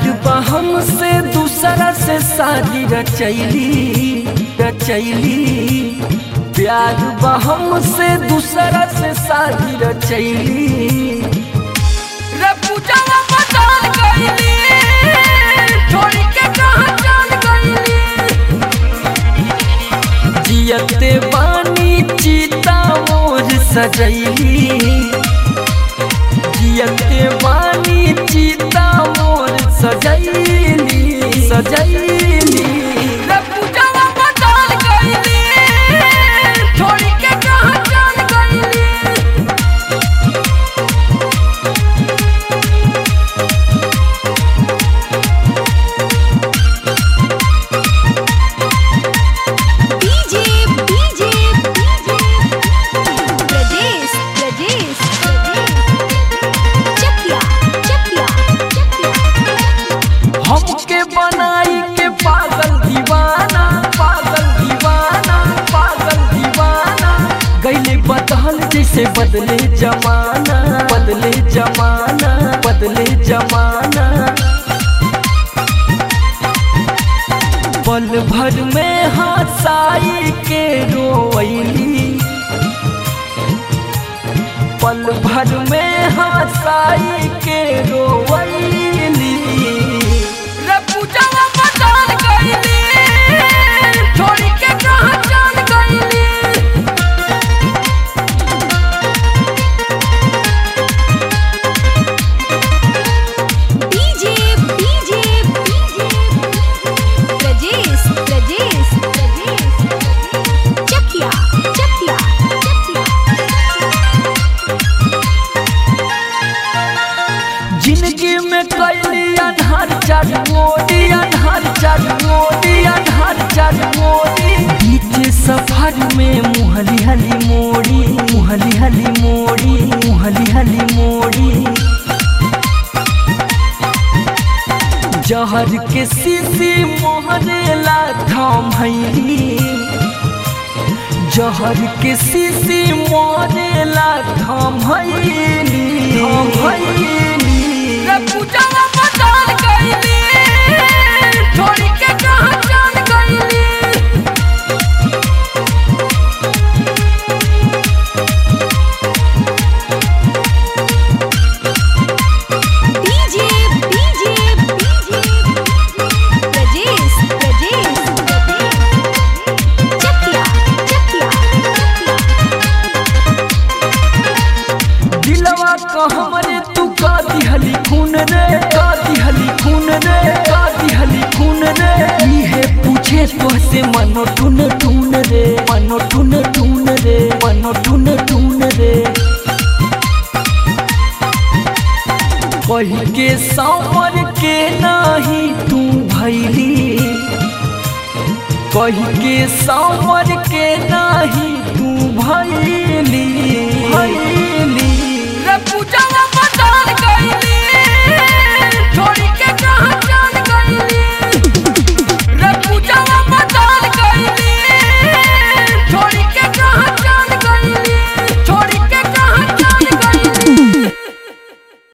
प्यार बहम से दूसरा से शादी रचैली रचैली प्यार बहम से दूसरा से शादी रचैली रे पूजावा बदल गईली छोड़ के कहाँ चल गईली जियते बानी चीता मोर सजैली जियते बानी चीता मोर सजैली सजैली रे पूजावा बदल गईली छोड़ के कहाँ चल गईली डीजे डीजे प्रदेश प्रदेश चकिया चकिया हमके बनाई के पागल दीवाना पागल दीवाना पागल दीवाना गईले बदल जैसे बदले जमाना बदले जमाना बदले जमाना पल भर में हंसाई के रोवैली पल भर में हंसाई के रोवैली रे पूजावा बदल गईली छोड़ के कहाँ चल गईली डीजे डीजे प्रदेश प्रदेश चकिया चकिया जिंदगी में कैली अनहर चार मोदी अनहर चार मोदी अनहर चार मोदी बीच सफर में मुहली हली मोड़ी मुहली हली मोड़ी मुहली हली मोड़ी जहर के सीसी मोहरेला थाम हैली जहर के सीसी मोरेला थाम हैली थाम हैली रे पूजावा बदल गईली छोड़ के कहाँ चल गईली डीजे डीजे प्रदेश प्रदेश चकिया चकिया दिलवा का हमरे तू का दिहली खून रे का दिहली खून रे का दिहली खून रे इहे पूछे तोहसे मनो टून टून रे मनो टून टून रे मनो टून टून रे कही के सांवर के नाही तू भैली कही के सांवर के नाही तू भैली भैली